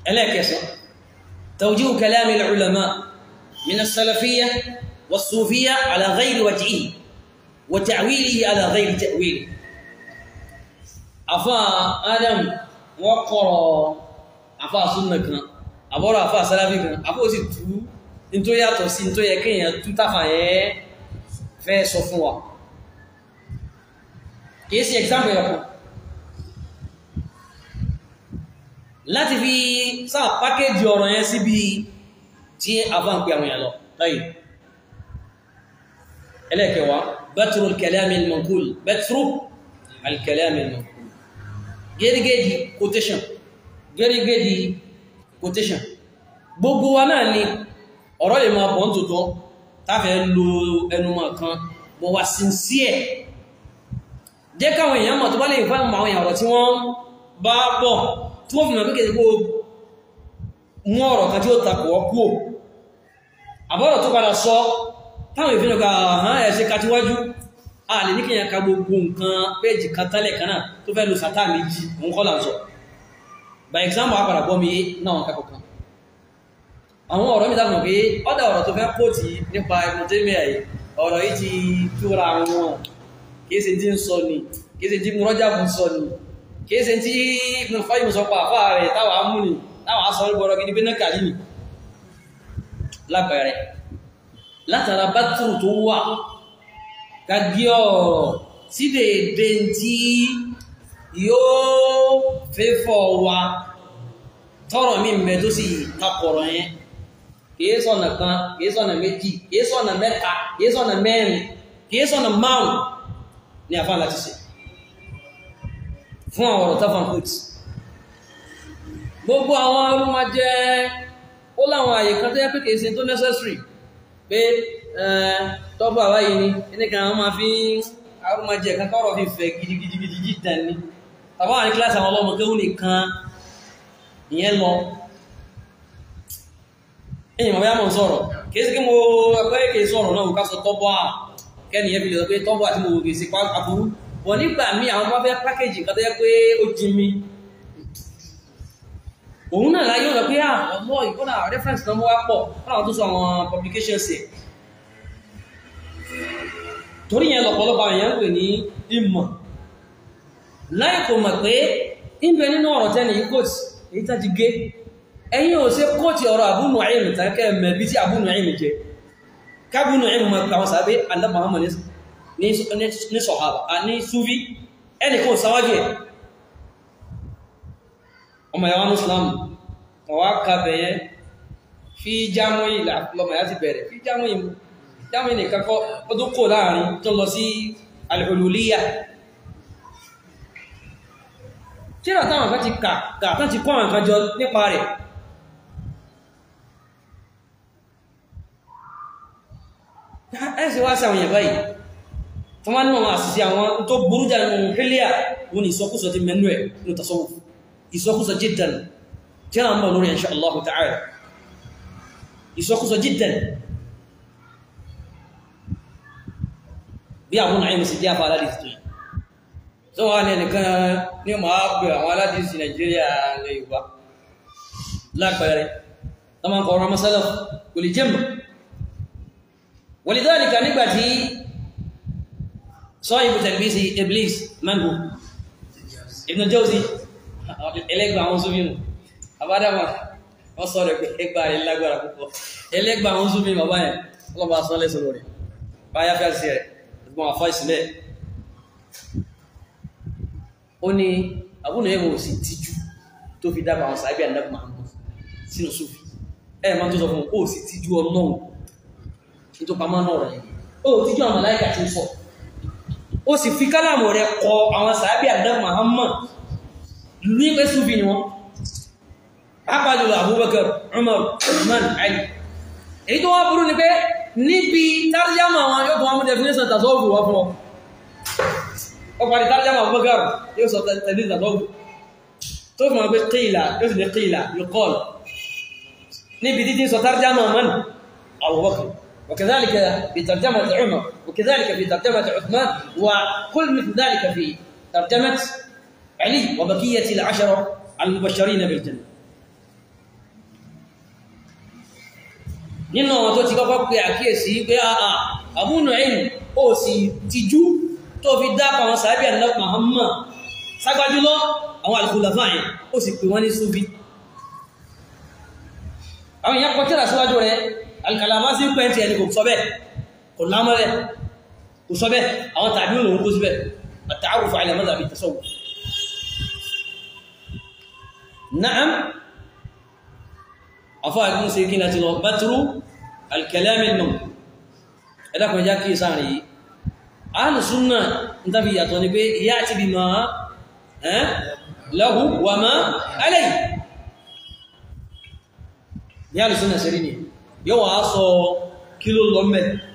ẹlẹ́ẹ̀kẹsàn توجيه كلام العلماء من السلفية والصوفية على غير وجهه وتعويله على غير تأويله أفا آدم وقرأ أفا سنة كنا أبورا أفا سلفي كنا أفا أسي تو انتو ياتو سي انتو يكين ياتو تفا في صفوا كيسي example يقول láti fi sáà pákéjì ọ̀rọ̀ yẹn síbi tí a bá ń pè àwọn èèyàn lọ lọ́yìn ẹlẹ́kẹwàá bẹ́tùrù al-kalami al-manqul bẹ́tùrù al-kalami al-manqul gẹ́gẹ́dì quotation gẹ́gẹ́dì quotation gbogbo wa náà ni ọ̀rọ̀ lè máa bọ̀ ń tòótọ́ táfẹ́ lo ẹnumọ̀ kan bọ̀ wá sincere jẹ́ káwọn èèyàn mọ̀ tó bá lè fáwọn àwọn èèyàn ọ̀rọ̀ tí wọ́n bá bọ̀ tí wọ́n fi mọ̀ pé kó mú ọ̀rọ̀ kan tí ó takò ọkú ò àbọ̀rọ̀ tó padà sọ táwọn ìfínà ká hàn ẹ̀ṣẹ́ kàtíwájú a lè ní kí yẹn ka gbogbo nǹkan péjì kan tẹ́lẹ̀ kan náà tó fẹ́ lo sátá méjì òun kọ́ là ń sọ by example àpàdà bọ́ mi náà kẹ́kọ̀ọ́ kan àwọn ọ̀rọ̀ mi dákùn pé ọ́dà ọ̀rọ̀ tó fẹ́ kóòtì nípa ìmọ̀tẹ́mẹ̀ ọ̀rọ̀ yìí ti túra wọn kìí ṣe tí ń sọ ni kìí ṣe tí mú rọ́jà fún sọ ni kìí ṣe tí Ibn Qayyim sọ pa àfáà rẹ̀ táwà mú ni táwà sọ gbọ́rọ̀ gidi bínú kàlí ni lápẹẹrẹ látara bátùrù tó wà kàgí ọ̀rọ̀ sí dèédé tí yóò fẹ́fọ́ wa tọ́rọ̀ mi mẹ́ tó sì takọ̀rọ̀ yẹn kìí sọ̀nà kan kìí sọ̀nà méjì kìí sọ̀nà mẹ́ta kìí sọ̀nà mẹ́rin kìí sọ̀nà márùn ní àfáà láti ṣe fún àwọn ọ̀rọ̀ tafan coat gbogbo àwọn arúmọ jẹ́ ó láwọn àyè kan tó yẹ pé kìí ṣe tó necessary pé tọ́bù àwáyé ni ẹnìkan àwọn máa fi arúmọ jẹ́ kan kọ́rọ̀ fi fẹ̀ gidigidigidi jìtàn ni tàbá wà ní kíláàsì àwọn ọlọ́mọ kéwù nìkan ìyẹn lọ ẹ̀yìn mọ̀ bá mọ̀ sọ̀rọ̀ kìí sí kí mo ẹgbẹ́ kìí sọ̀rọ̀ náà ká sọ tọ́bù à kẹ́ni ẹ fi lè sọ pé tọ́bù àti mo wò kìí sí àbúrú wọ́n nígbà mí àwọn bá fẹ́ pákéjì kan tó yẹ pé ó jí mi òun náà láyé ọ̀nà pé ọmọ ìkọ́nà reference náà mọ́ wá pọ̀ láwọn tó sọ àwọn publications ẹ̀ torí yẹn lọ̀pọ̀lọpọ̀ àwọn èèyàn ń pè ní ìmọ̀ láì kò mọ̀ pé ìbẹ̀ nínú ọ̀rọ̀ tẹ́ni yìí kóòtì èyí tá ti gé ẹ̀yìn ò ṣe kóòtì ọ̀rọ̀ àbúnù àìmì tàkẹ́ mẹ́bí tí àbúnù àìmì jẹ kábúnù àìmì mọ̀ àwọn sàbẹ́ alábàámọ̀ ní sọ̀hábà ní súfí ẹni kò sáwájú ẹ̀ ọmọ ìyàwó muslim ọwá kàbẹ̀yẹ fi jámọ́ ìlà lọmọ ìyá ti bẹ̀rẹ̀ fi jámọ́ ìmú jámọ́ ìní kakọ́ ọdún kò láàrin tó lọ sí al-hululiyya kíra táwọn kan ti kà tán ti kọ́ àwọn kan jọ nípa rẹ̀ ẹ̀sì wá sí àwọn èèyàn báyìí tó wá nínú àwọn àṣìṣe àwọn tó burú jà nínú hílíà wọn ni ìsọkúsọ ti mẹ́nu ẹ̀ nínú tasawuf ìsọkúsọ jiddan tí a ń bọ̀ lórí insha Allah ta'ala ìsọkúsọ jiddan bí àwọn àìmù sí díàfà aládìsí tó yìí tó wà ní ẹnìkan ní ọmọ àgbẹ̀ àwọn aládìsí Nàìjíríà lè Yorùbá lápẹẹrẹ tó máa ń kọ̀ọ̀rọ̀ masálà kò lè jẹ́mù walidhalika nígbàtí sọ ibù tẹ̀lbísí Iblis mango Ibn Jawzi ẹlẹ́gbà àwọn súnmínú àbádámà wọ́n sọ rẹ̀ pé ẹgbà rẹ̀ lágbára púpọ̀ ẹlẹ́gbà àwọn súnmínú bàbá yẹn ọlọ́bà sọ lẹ́sọ lórí báyá fẹ́ sí rẹ̀ ẹgbọ́n àfá ìsìnlẹ̀ ó ní àbúnà ẹ̀mọ̀ òsì tíjú tó fi dábà àwọn sàábì àdàbà Muhammad sínú súfì ẹ̀ máa tó sọ fún ó sì tíjú ọlọ́run tó pamọ́ náà rẹ̀ ó tíjú àwọn màláíkà tí ó sọ ó sì fi kálàmù rẹ̀ kọ àwọn sàábì àdàbà Muhammad ní pé súfì ni wọ́n ápàdùlọ Abubakar Umar Uthman Ali èyí tó wá burú ni pé níbi tàríyàmà wọn yóò tó wọ́n mú definition tàṣọ́wù wá fún ọ ọ parí tàríyàmà Abubakar yóò sọ tẹ̀lé tàṣọ́wù tó fi mọ̀ pé qila yóò sì ní qila yuqal níbi títí sọ tàríyàmà man Abubakar وكذلك في ترجمة عمر وكذلك في ترجمة عثمان وكل مثل ذلك في ترجمة علي وبقية العشرة المبشرين بالجنة nínú àwọn tó ti kọ́kọ́ pé àkíyèsí pé àà Abu Nu'aym ó sì tijú tó fi dápa àwọn sàábì Ànábì Muhammad ságbájúlọ́ àwọn al-khulafa yẹn ó sì pè wọ́n ní Sufi àwọn èèyàn kọtíra síwájú rẹ̀ al-Kalamasi pẹ́ntì ẹni kò sọ bẹ́ẹ̀ kò lámọ́rẹ̀ kò sọ bẹ́ẹ̀ àwọn tàbí òun kó síbẹ̀ at-ta'arruf ala madhhab at-tasawwuf na'am afọ́ àgbọn sí kí láti lọ batru al-kalam al-manqul ẹ̀dàkùn já kí sáàrin yìí ahlu sunna ń tàbí yàtọ̀ ní pé ya'ti bima lahu wa ma alayhi ní ahlu sunna sí rí ni yóò wá sọ kí ló lọ mẹ́